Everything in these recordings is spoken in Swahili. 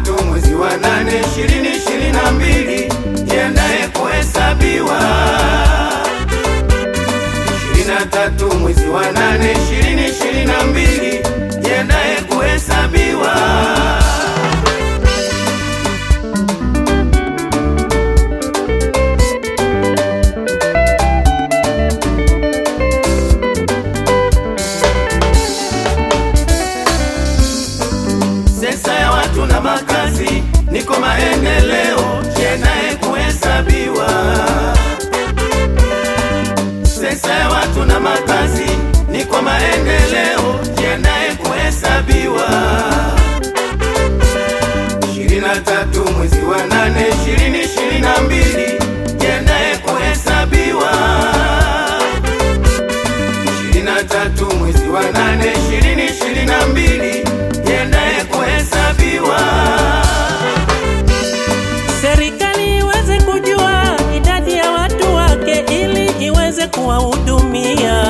tatu mwezi wa nane ishirini ishirini na mbili jiandaye kuhesabiwa. Ishirini na tatu mwezi wa nane ishirini ishirini na mbili jiandaye kuhesabiwa. sensa ya watu na makazi, niko maendeleo jenaye kuhesabiwa. Sensa ya watu na makazi, niko maendeleo jenaye kuhesabiwa. ishirini na tatu mwezi wa nane ishirini ishirini na mbili jenaye kuhesabiwa. ishirini na tatu mwezi wa nane ishirini ishirini na mbili jiandaye kuhesabiwa. Serikali iweze kujua idadi ya watu wake ili iweze kuwahudumia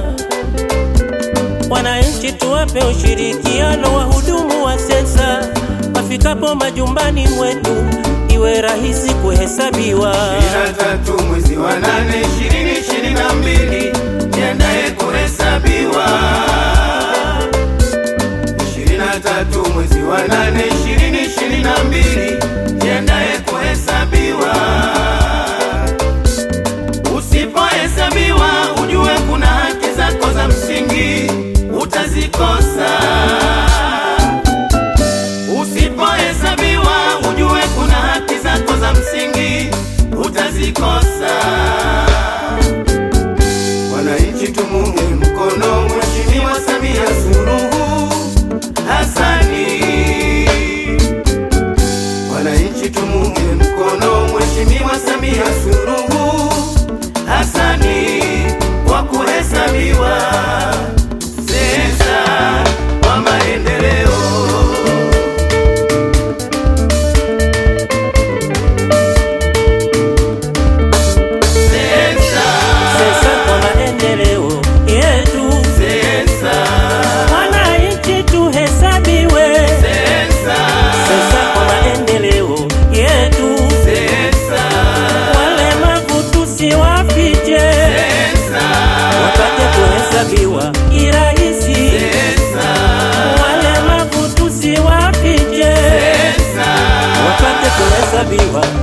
wananchi. Tuwape ushirikiano wahudumu wa sensa, wafikapo majumbani mwetu iwe rahisi kuhesabiwa. ishirini na tatu mwezi wa nane ishirini ishirini na mbili jiandaye kuhesabiwa. ishirini na tatu mwezi wa nane ishirini ishirini na mbili jiandaye kuhesabiwa. Usipohesabiwa ujue kuna haki zako za msingi utazikosa. Usipohesabiwa ujue kuna haki zako za msingi utazikosa. Wananchi tumuunge mkono Mheshimiwa Samia Suluhu Hassani. Wananchi tumuunge mkono Mheshimiwa Samia Suluhu Hassani kwa kuhesabiwa sensa kwa maendeleo. Sensa, Sensa kwa maendeleo yetu, sensa, wananchi tuhesabiwe. sensa, Sensa kwa maendeleo yetu, sensa, walemavu tusiwafiche, sensa, wapate kuhesabiwa kirahisi. sensa, Walemavu tusiwafiche, sensa. wapate kuhesabiwa